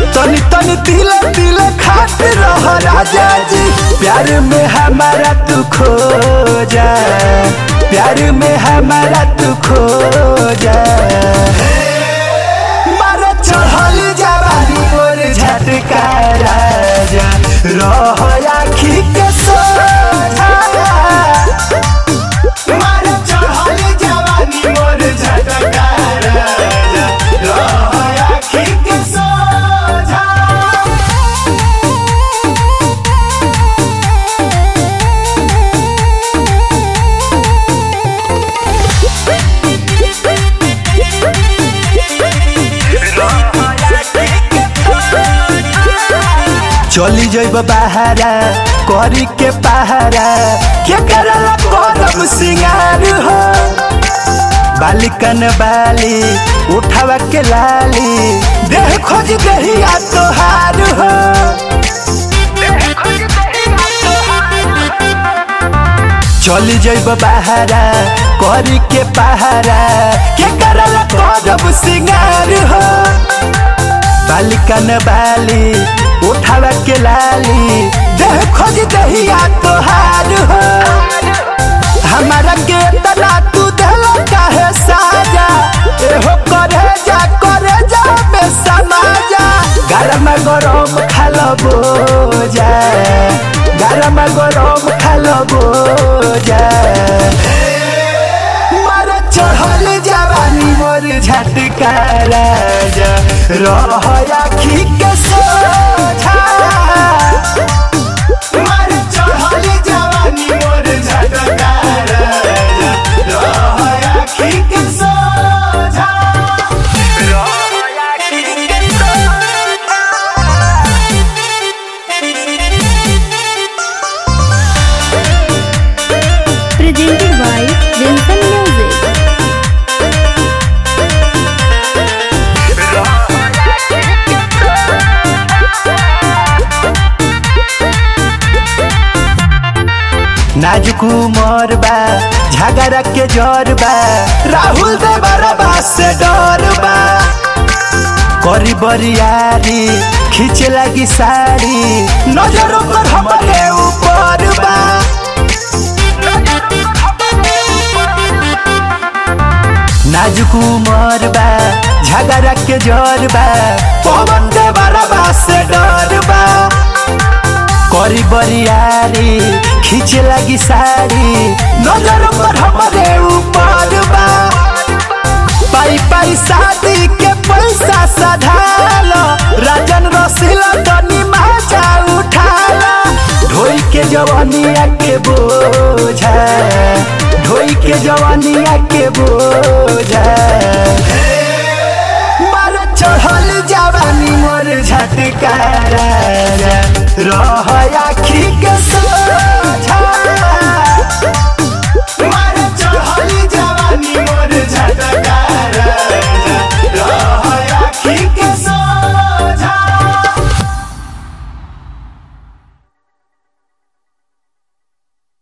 तनी तनी दिल दिल खात रह राजा जी प्यार में हमारा तू खो जा प्यार में हमारा तू खो जा मारो चढ़ल जवानी मोर झटका राजा रह आखी के सोझा मारो चढ़ल जवानी मोर झटका राजा रह आखी के सोझा चली जइब बहारा करी के पहारा के करला करब सिंगार हो बालिकन बाली उठावा के लाली देह खोज दहिया तोहार हो चली जइब बहारा करी के पहारा के करला करब सिंगार हो बालिकन बाली उठावा के लाली देह खोज दहिया तोहार हो हमारा के तना तू दिल काहे साजा एहो करे जा करे जा में समाजा गरम गरम खालो बोजा गरम गरम खालो बोजा मारा चढ़ल जवानी मोर झटका राजा रह आखी के सोझा मारा चढ़ल जवानी मोर झटका राजा रह आखी के सोझा रह आखी के सोझा presented by Vincent Music. नाजुक उमर बा झगड़ा के जर बा राहुल दे बरबा से डर बा करी बरियारी खींचे लगी साड़ी नजर पर हमारे ऊपर बा नाजुक उमर बा झगड़ा के जर बा पवन दे बरबा से डर बा करी बरियारी खींचे लगी साड़ी नजर पर हमारे ऊपर बा पाई पाई शादी के पैसा सधालो राजन रसीला तनी माचा उठाला ढोई के जवानिया के बोझा ढोई के जवानिया के बोझा मार चढ़ल जवानी मोर झटका राजा रह आखी के सोझा